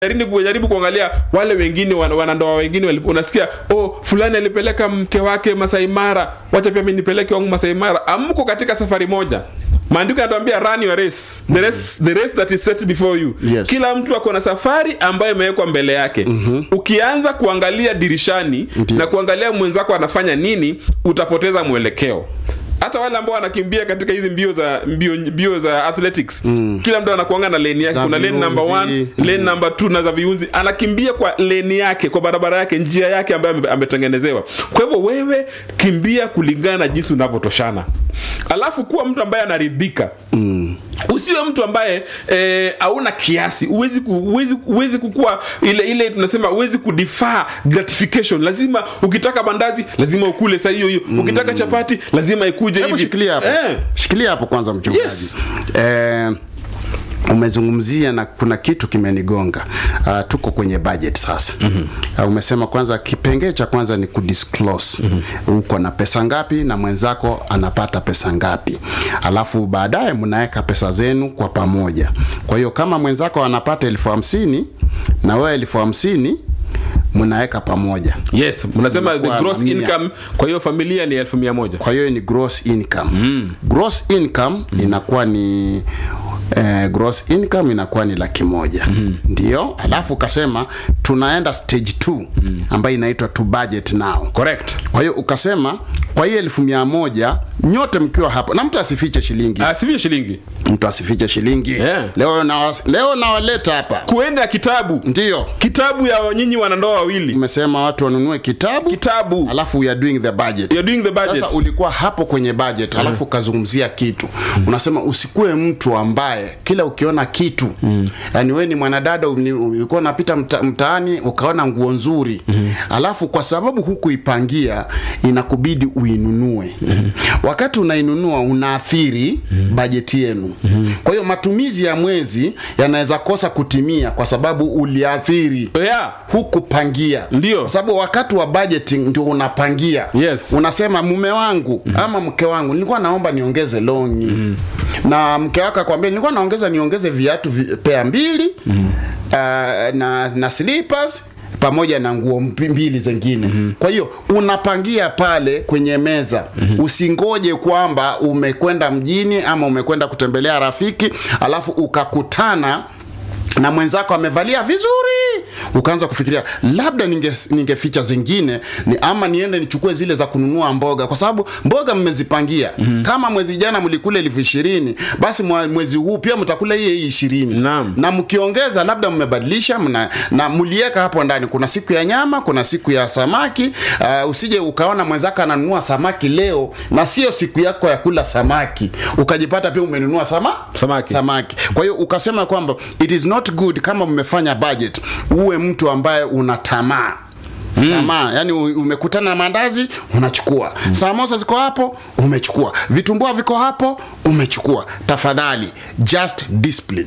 jaribu kujaribu kuangalia wale wengine wan- wanandoa wengine walipo- unasikia oh fulani alipeleka mke wake Masai Mara wacha pia mimi nipeleke wangu Masai Mara amko katika safari moja maandiko yanatuambia run your race the race, the race that is set before you Yes. kila mtu ako na safari ambayo imewekwa mbele yake ukianza kuangalia dirishani Ndiyo. na kuangalia mwenzako anafanya nini utapoteza mwelekeo hata wale ambao wanakimbia katika hizi mbio za mbio, mbio za athletics kila mtu anakuanga na lane yake Za kuna lane number viunzi. one lane number 2 na za viunzi anakimbia kwa leni yake kwa barabara yake njia yake ambayo ame- ametengenezewa kwa hivyo wewe kimbia kulingana na jinsi unavyotoshana alafu kuwa mtu ambaye anaridhika mm. usiwe mtu ambaye eh, hauna kiasi uwezi, ku, uwezi, uwezi kukua ile ile tunasema uwezi kudifaa gratification lazima ukitaka mandazi lazima ukule saa hiyo hiyo ukitaka chapati lazima ikuje hebu hivi shikilia hapo eh. shikilia hapo kwanza mchungaji Yes. eh, umezungumzia na kuna kitu kimenigonga uh, tuko kwenye budget sasa mm-hmm. uh, umesema kwanza kipengee cha kwanza ni kudisclose mm-hmm. uko na pesa ngapi na mwenzako anapata pesa ngapi alafu baadaye mnaweka pesa zenu kwa pamoja kwa hiyo kama mwenzako anapata elfu hamsini na wewe elfu hamsini mnaweka pamoja yes mnasema the Mnakuwa gross na mia. income kwa hiyo familia ni elfu mia moja kwa hiyo ni gross income mm. gross income mm. inakuwa ni eh, gross income inakuwa ni laki moja mm. ndio alafu ukasema tunaenda stage 2 mm. ambayo inaitwa to budget now correct kwa hiyo ukasema kwa hiyo elfu mia moja nyote mkiwa hapo na mtu asifiche shilingi Ah, sivyo shilingi mtu asifiche shilingi Yeah. leo na leo nawaleta hapa kuenda kitabu ndio kitabu ya nyinyi wanandoa wawili umesema watu wanunue kitabu kitabu alafu we are doing the budget You're doing the budget. sasa ulikuwa hapo kwenye budget alafu ukazungumzia kitu unasema usikue mtu ambaye kila ukiona kitu yani wewe ni mwanadada uli- ulikuwa unapita mta, mtaani ukaona nguo nzuri alafu kwa sababu hukuipangia inakubidi uinunue wakati unainunua unaathiri bajeti yenu kwa hiyo matumizi ya mwezi yanaweza kosa kutimia kwa sababu uliathiri yeah. hukupangia Ndio. kwa sababu wakati wa budgeting ndio unapangia Yes. unasema mume wangu ama mke wangu nilikuwa naomba niongeze longi na mke wako akwambia nilikuwa naongeza niongeze viatu vi, pea mbili uh, na, na slippers pamoja na nguo mbi- mbili zingine kwa hiyo unapangia pale kwenye meza usingoje kwamba umekwenda mjini ama umekwenda kutembelea rafiki alafu ukakutana na mwenzako amevalia vizuri ukaanza kufikiria labda ninge ningeficha zingine ni ama niende nichukue zile za kununua mboga kwa sababu mboga mmezipangia mm-hmm. kama mwezi jana mlikula elfu ishirini basi mwa- mwezi huu pia mtakula hii hii ishirini Naam. na mkiongeza labda mmebadilisha mna, na mlieka hapo ndani kuna siku ya nyama kuna siku ya samaki uh, usije ukaona mwenzako ananunua samaki leo na sio siku yako ya kula samaki ukajipata pia umenunua sama Samaki. samaki kwa hiyo ukasema kwamba it is not good kama mmefanya budget uwe mtu ambaye una tamaa Mm. tamaa yani u- umekutana na mandazi unachukua mm. samosa ziko hapo umechukua vitumbua viko hapo umechukua tafadhali just discipline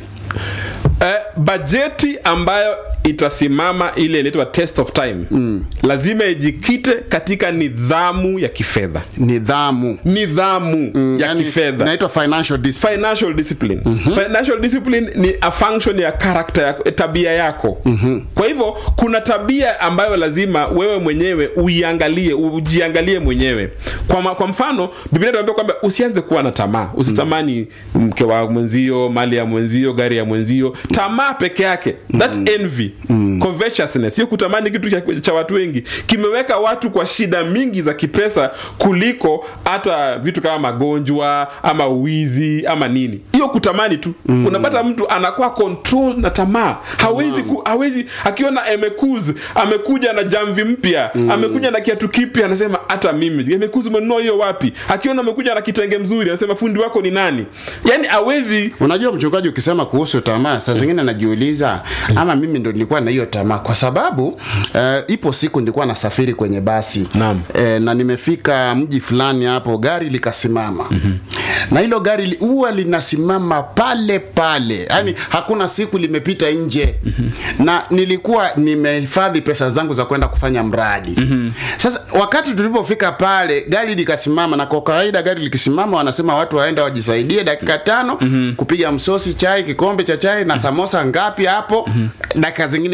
eh, bajeti ambayo itasimama ile inaitwa test of time mm. lazima ijikite katika nidhamu ya kifedha nidhamu nidhamu mm, ya yani, kifedha inaitwa financial discipline financial discipline mm-hmm. financial discipline ni a function ya character ya tabia yako mm-hmm. kwa hivyo kuna tabia ambayo lazima wewe mwenyewe uiangalie ujiangalie mwenyewe kwa, ma, kwa mfano biblia inatuambia kwamba usianze kuwa na tamaa usitamani mke wa mwenzio mali ya mwenzio gari ya mwenzio tamaa peke yake that envy covetousness hiyo kutamani kitu cha, cha watu wengi kimeweka watu kwa shida mingi za kipesa kuliko hata vitu kama magonjwa ama uwizi ama nini hiyo kutamani tu mm. unapata mtu anakuwa control na tamaa hawezi ku, hawezi akiona emekuz amekuja na jamvi mpya mm. amekuja na kiatu kipya anasema hata mimi emekuz umenunua hiyo wapi akiona amekuja na kitenge mzuri anasema fundi wako ni nani yani hawezi unajua mchungaji ukisema kuhusu tamaa saa zingine najiuliza ama mimi ndo nilikuwa na hiyo tamaa kwa sababu uh, ipo siku nilikuwa nasafiri kwenye basi Naam. e, na nimefika mji fulani hapo gari likasimama mm-hmm. na hilo gari li- huwa linasimama pale pale yaani mm-hmm. hakuna siku limepita nje mm-hmm. na nilikuwa nimehifadhi pesa zangu za kwenda kufanya mradi mm-hmm. sasa wakati tulipofika pale gari likasimama na kwa kawaida gari likisimama wanasema watu waenda wajisaidie dakika tano mm-hmm. kupiga msosi chai kikombe cha chai na samosa ngapi hapo mm-hmm. dakika